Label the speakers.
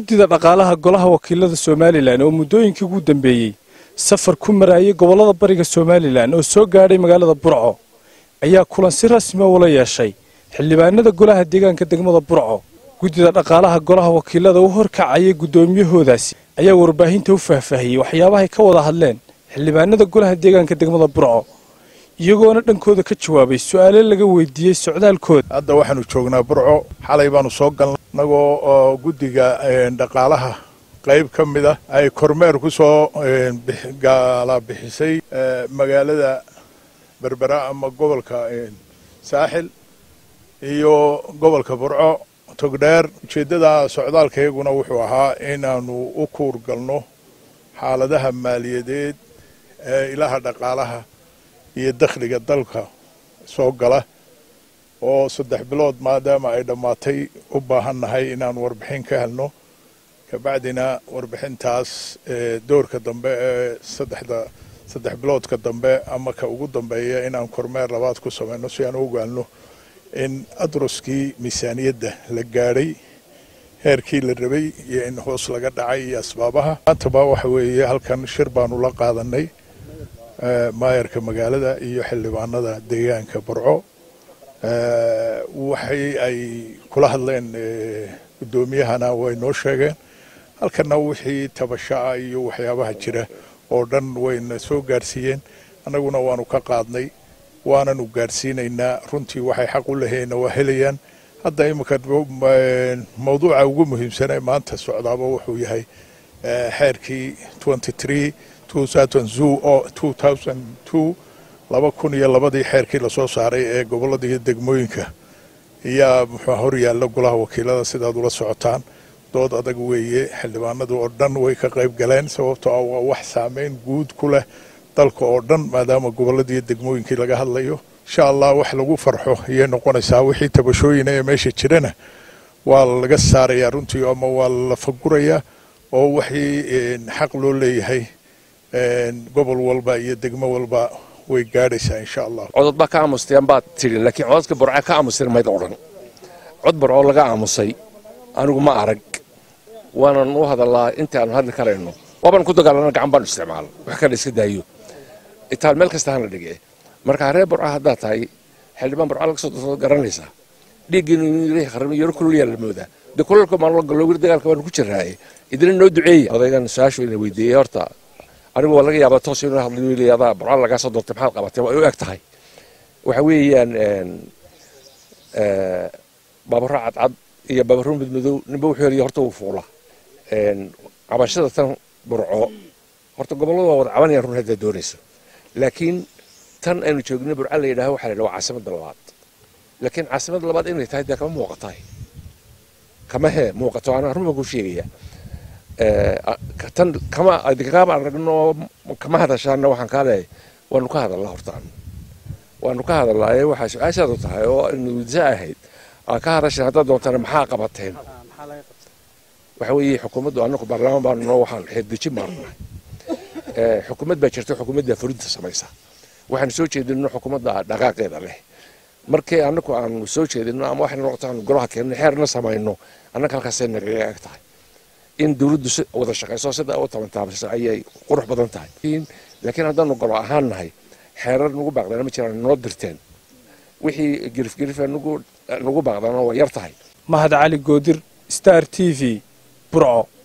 Speaker 1: guddida dhaqaalaha golaha wakiilada somalilan oo muddooyinkii ugu dambeeyey safar ku maraayay gobollada bariga somalilan oo soo gaadhay magaalada burco ayaa kulan si rasmi ula yeeshay xildhibaanada golaha deegaanka degmada burco guddida dhaqaalaha golaha wakiilada u horkacayay guddoomiyahoodaasi ayaa warbaahinta u faahfaahiyey waxyaabahay ka wada hadleen xildhibaanada golaha deegaanka degmada burco iyagoona dhankooda ka jawaabay su-aale laga weydiiyey socdaalkooda
Speaker 2: hadda waxaanu joognaa burco xalay baanu soo galnay inagoo oo guddiga dhaqaalaha qayb ka mid ah ay kormeer ku soo gaala bixisay magaalada berbera ama gobolka saaxil iyo gobolka burco togdheer ujeeddada socdaalka iyaguna wuxuu ahaa inaanu u kuur galno xaaladaha maaliyadeed ee ilaha dhaqaalaha iyo dakhliga dalka soo gala oo saddex bilood maadaama ay dhammaatay u baahan nahay inaan warbixin ka helno kabacdina warbixintaas doorka dambe ee saddexda saddex biloodka dambe ama ka ugu dambeeya inaan kormeer labaad ku samayno si aan u ogaano in adruskii miisaaniyadda la gaadhay heerkii la rabay iyo in hoos laga dhacay iyo asbaabaha maantaba waxa weeye halkan shir baanu la qaadanay maayarka magaalada iyo xildhibaanada deegaanka burco waxay ay kula hadleen guddoomiyahana way noo sheegeen halkana wixii tabasha'a iyo waxyaabaha jira oo dhan wayna soo gaarsiiyeen annaguna waanu ka qaadnay waananu gaarsiinaynaa runtii waxay xaq u lahayeenna waa helayaan hadda iminka mawduuca ugu muhiimsanee maanta socdaaba wuxuu yahay xeerkii laba kun iyo labadii xeerkii lasoo saaray ee gobollada iyo degmooyinka ayaa muxuu hor yaalla golaha wakiilada sidaad ula socotaan dood adag weeye xildhibaanadu oo dhan way ka qayb galeen sababtoo ah waa wax saameyn guud ku leh dalka oo dhan maadaama gobollada iyo degmooyinkii laga hadlayo insha allah wax lagu farxo ayay noqonaysaa wixii tabashooyina ee meesha jirana waa laga saarayaa runtii ama waa la fagurayaa oo wixii xaq loo leeyahay gobol walba iyo degmo walba way gaadhaysaa insha allah
Speaker 3: codod baa ka aamusteen baad tidhi laakiin cododka burca ka aamusteen mayd odhan cod burcoo laga aamusay anigu ma arag waanan u hadallaa inta aanu hadli karayno waabaan ku dagaalana gacan baanu isticmaala wax kale iska daayo itaal meel kasta hana dhige marka reer burca haddaad tahay xildhibaan burca laga soo doorto garanaysaa dhiiggiinu inuu yaro kululyaa la moodaa de kulalka maan galo weli dagaalka baanu ku jiraaye idina noo duceeya odaygan su-aashu ina weydiiyey horta anigu waa laga yaabaa toos inuu hadlayo leeyadaa burca lagaa soo doortay maxaad qabatay waa u eg tahay waxa weeyaan baabaro cadcad iyo baabaro midmadow ninba wuxuu heliya horta wuu fuula cabashada tan burco horta gobolladu waa wada cabanayaan run haddaad doonayso laakiin tan aynu joogno burca la yidhaha waxa la yidhaha waa caasimadda labaad laakiin caasimadda labaad inay tahay dee kama muuqatahay kama hee muuqato anaa run baan ku sheegaya tan kama kama aragno kama hadashaana waxaan kaa leeyahay waanu ka hadallaa hortaan waanu ka hadallaaye waxaa su-aashaadu tahay oo nuudisa ahayd aa ka hadashan haddaad doontana maxaa qabateen waxa weeye xukuumaddu annagu baarlamaan baanu noo waxaan xeeldejin baanu nahay xukuumad baa jirta xukuumadda fulinta samaysa waxaanu soo jeedino xukuumadda dhaqaaqeeda leh markii annagu aanu soo jeedino ama waxay noqoto aanu golaha keenno xeerna samayno annaga halkaasay nagaga eg tahay in dawladdu wada shaqayso sida u tabantaabasa ayay qurux badan tahay laakiin haddaanu golo ahaan nahay xeerar nagu baaqdana ma jiraan noo dirteen wixii girifgirifa nagu baaqdana waa yar tahay
Speaker 1: mahad cali goodir star t v burco